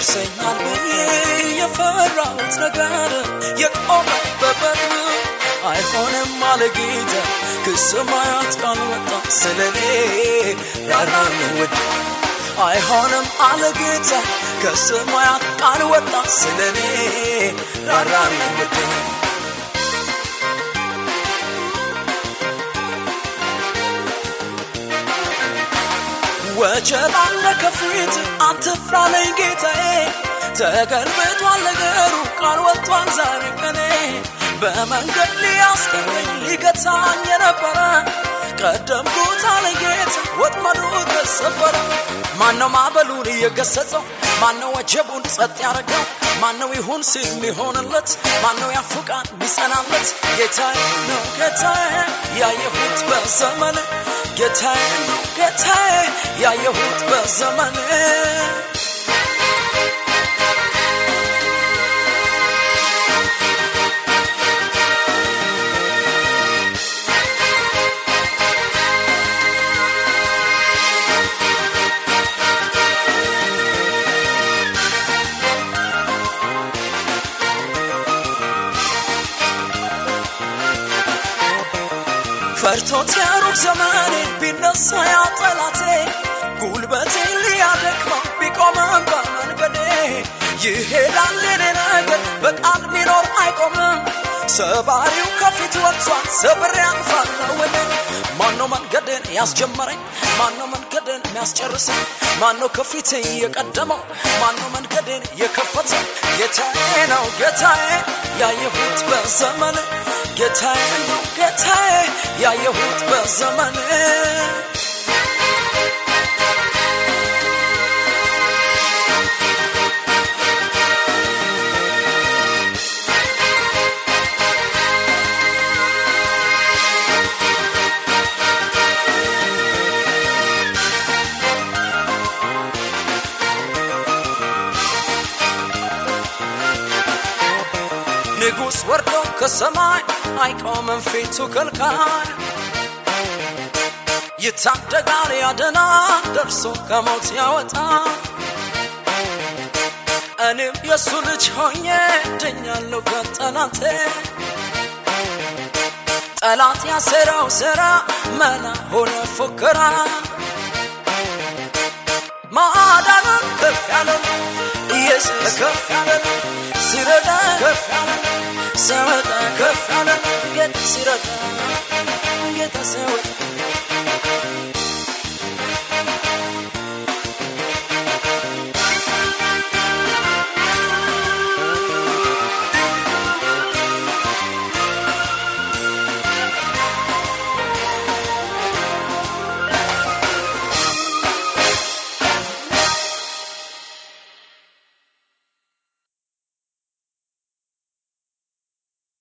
ይደርሰኛል ብዬ የፈራሁት ነገር የቆመ በበር አይሆንም አለ ጌታ ከሰማያት ቃል ወጣ ስለኔ ራራልኝ ውድ አይሆንም አለ ጌታ ከሰማያት ቃል ወጣ ስለኔ ራራልኝ ውድ ወጀብ አለ ከፊት አትፍራለኝ ጌታዬ ተገልብጧል ነገሩ ቃል ወጥቷል ዛሬ ቀኔ በመንገድ ሊያስቀረኝ ሊገታኝ የነበረ ቀደምኩት አለ ጌታ ወጥመዱ ተሰበረ ማነው ማዕበሉን እየገሰጸው ማነው ወጀቡን ጸጥ ያደረገው ማነው ይሁን ሲል ሚሆንለት ማነው ያፉቃን ሚጸናለት ጌታዬ ነው ጌታዬ ያየሁት በዘመን ጌታዬ ነው ጌታዬ ያየሁት በዘመን ፈርቶት ያሩቅ ዘመኔ ቢነሳ ያ ጠላቴ ጉልበቴ ሊያደክመው ቢቆምም በመንገዴ ይሄዳል የኔ ነገር በቃል ሚኖር አይቆምም ሰባሪው ከፊት ወጥቷል ሰብሬ አልፋለሁ እኔ ማነው መንገድን ያስጀመረኝ ማነው መንገድን የሚያስጨርሰኝ ማነው ከፊት የቀደመው ማነው መንገድን የከፈተው ጌታዬ ነው ጌታዬ ያየሁት በዘመን ጌታዬ ነው ጌታዬ ያየሁት በዘመን ንጉሥ ወርዶ ከሰማይ አይቆምም ፊቱ ከልካይ ይታደጋል ያደና ደርሶ ከሞት ያወጣ እኔም የእሱ ልጅ ሆኜ ድኛለሁ ከጠላቴ ጠላት ያሰራው ስራ መና ሆነ ፉከራ ማዳኑን ከፍ ያለ ኢየሱስ ከፍ ያለ ሲረዳ ከፍ ያለ ሲያወጣ ከፍ ያለ ጌታ ሲረዳ ጌታ ሲያወጣ